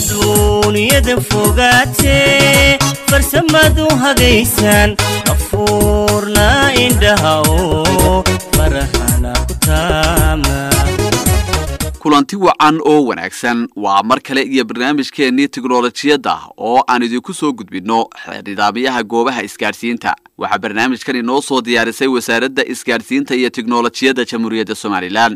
adduunyada fogaatee farsamadu hagaysaan afuurna indhaha oo farahana ku taama kulanti wacan oo wanaagsan waa mar kale iyo barnaamijkeennii tiknolojiyadda oo aan idinku soo gudbinno nidaamyaha goobaha isgaadhsiinta waxaa barnaamijkan inoo soo diyaarisay wasaaradda isgaadhsiinta iyo tiknolojiyadda jamhuuriyadda somalilan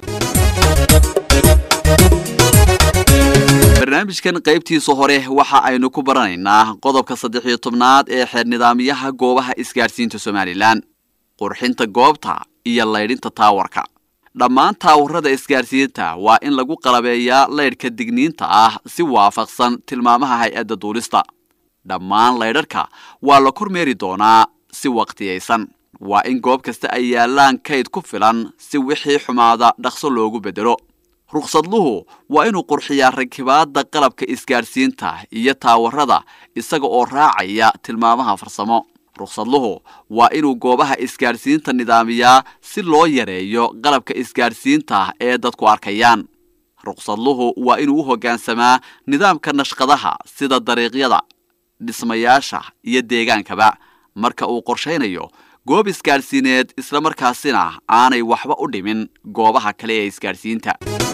barnaamijkan qaybtiisa hore waxa aynu ku baranaynaa qodobka saddex iyo tobnaad ee xeer nidaamyaha goobaha isgaadhsiinta somalilan qurxinta goobta iyo laydhinta taawarka dhammaan taawarada isgaadhsiinta waa in lagu qalabeeyaa laydhka digniinta ah si waafaqsan tilmaamaha hay-adda duulista dhammaan laydharka waa la kormeeri doonaa si waqtiyaysan waa in goob kasta ay yaallaan kayd ku filan si wixii xumaada dhaqso loogu beddelo ruqsadluhu waa inuu qurxiyaa rakibaadda qalabka isgaadhsiinta iyo taawarada isaga oo raacaya tilmaamaha farsamo ruqsadluhu waa inuu goobaha isgaadhsiinta nidaamiyaa si loo yareeyo qalabka isgaadhsiinta ee dadku arkayaan ruqsadluhu waa inuu u hoggaansamaa nidaamka nashqadaha sida dariiqyada dhismayaasha iyo deegaankaba marka uu qorshaynayo goob isgaadhsiineed islamarkaasina aanay waxba u dhimin goobaha kale ee isgaadhsiinta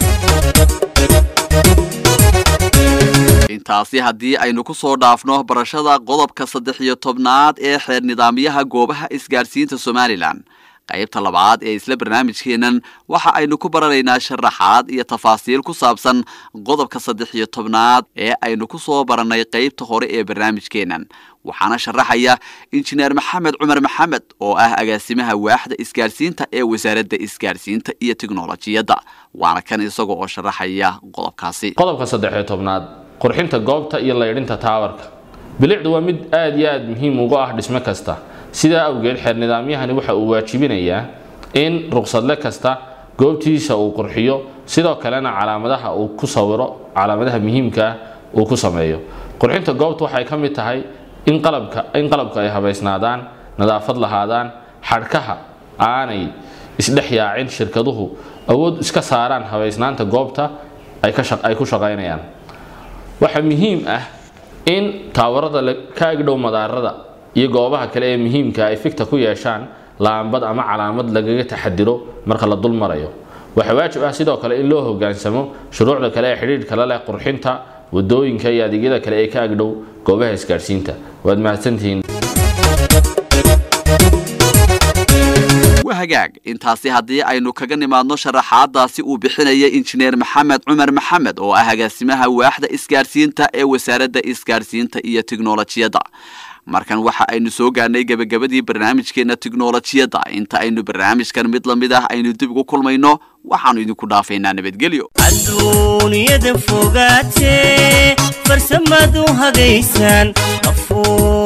intaasi haddii aynu ku soo dhaafno barashada qodobka saddex iyo tobnaad ee xeer nidaamyaha goobaha isgaadhsiinta somalilan qaybta labaad ee isla barnaamijkeennan waxa aynu ku baranaynaa sharaxaad iyo tafaasiil ku saabsan qodobka saddex iyo tobnaad ee aynu ku soo barannay qaybta hore ee barnaamijkeennan waxaana sharaxaya injineer maxamed cumar maxamed oo ah agaasimaha waaxda isgaadhsiinta ee wasaaradda isgaadhsiinta iyo tiknolojiyadda waana kan isaga oo sharaxaya qodobkaasi qodobka saddexiyo tobnaad qurxinta goobta iyo laydhinta taawarka bilicdu waa mid aad iyo aad muhiim ugu ah dhismo kasta sidaa awgeed xeer nidaamyahani waxa uu waajibinayaa in ruqsadle kasta goobtiisa uu qurxiyo sidoo kalena calaamadaha uu ku sawiro calaamadaha muhiimkaa uu ku sameeyo qurxinta goobta waxay ka mid tahay in qalabka in qalabka ay habaysnaadaan nadaafad lahaadaan xadhkaha aanay isdhex yaacin shirkaduhu awood iska saaraan habaysnaanta goobta ay ku shaqaynayaan waxaa muhiim ah in taawarada ka agdhow madaarada iyo goobaha kale ee muhiimka ay fikta ku yeeshaan laambad ama calaamad lagaga taxadiro marka la dul marayo waxaa waajib ah sidoo kale in loo hogaansamo shuruucda kale ee xidhiidhka la leh qurxinta wadooyinka iyo adeegyada kale ee ka agdhow goobaha isgaadhsiinta waad mahadsantihiin hagaag intaasi haddii aynu kaga nimaadno sharaxaadaasi uu bixinaya injineer maxamed cumar maxamed oo ah agaasimaha waaxda isgaadhsiinta ee wasaaradda isgaadhsiinta iyo tiknolojiyadda markan waxa aynu soo gaarnay gebagabadii barnaamijkeena tiknolojiyadda inta aynu barnaamijkan mid la mid ah aynu dib ugu kulmayno waxaanu idinku dhaafaynaa nabadgelyo adduunyada fogaatee farsamadu hagaysaan afuur